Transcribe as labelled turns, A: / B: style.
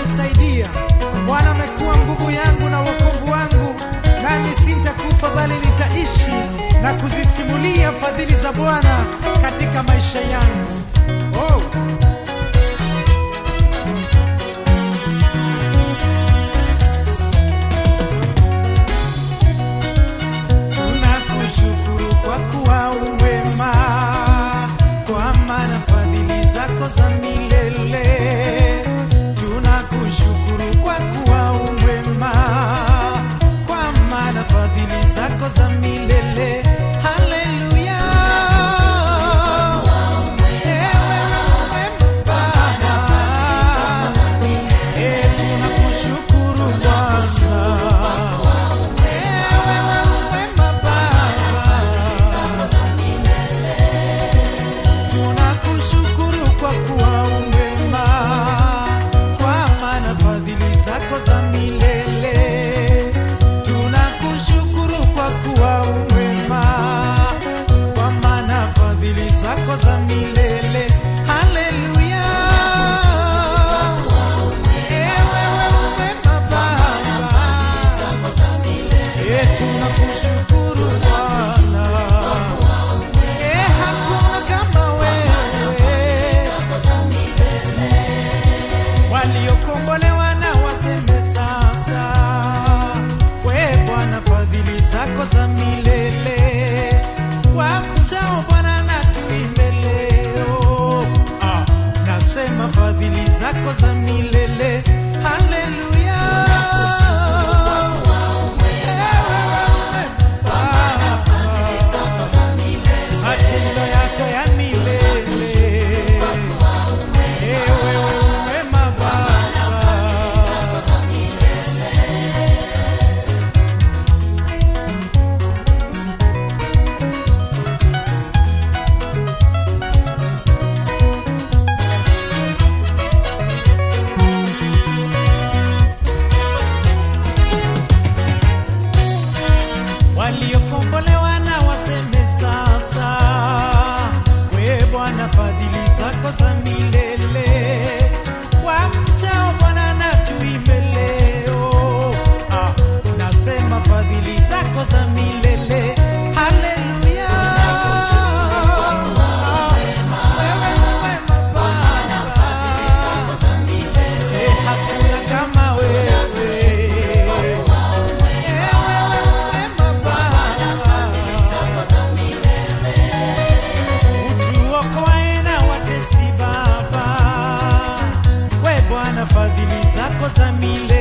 A: amenisaidia. Bwana amekuwa nguvu yangu na wokovu wangu, nami sintakufa bali nitaishi na kuzisimulia fadhili za Bwana katika maisha yangu. Oh. Tunakushukuru kwa kuwa umwema, kwa maana fadhili zako za milele. Tunakushukuru kwa kuwa umwema, kwa maana fadhili zako za milele. Haleluya. Ewe umwema Baba. Eh, tunakushukuru Bwana. Tunakushukuru kwa kuwa umwema, kwa maana fadhili zako za milele. Tunakushukuru kwa kuwa umwema, kwa maana fadhili zako za milele. Haleluya. Ewe umwema Baba. Eh, tunakushukuru Bwana. Eh, hakuna kama wewe. Waliokombolewa na waseme sasa, we Bwana, fadhili zako za milele. Wamchao Bwana na tuimbe leo, ah, nasema fadhili zako za milele. Haleluya. matendo yako ya milele. Ewe wema Baba. waliokombolewa na waseme sasa, we Bwana, fadhili zako za milele. Wamchao Bwana na tuimbe leo, ah, nasema fadhili zako za milele. Haleluya. Ah, wewe ni wema Baba. Eh, hakuna kama wewe. Utuokoe na watesi Baba, we Bwana, fadhili zako za milele.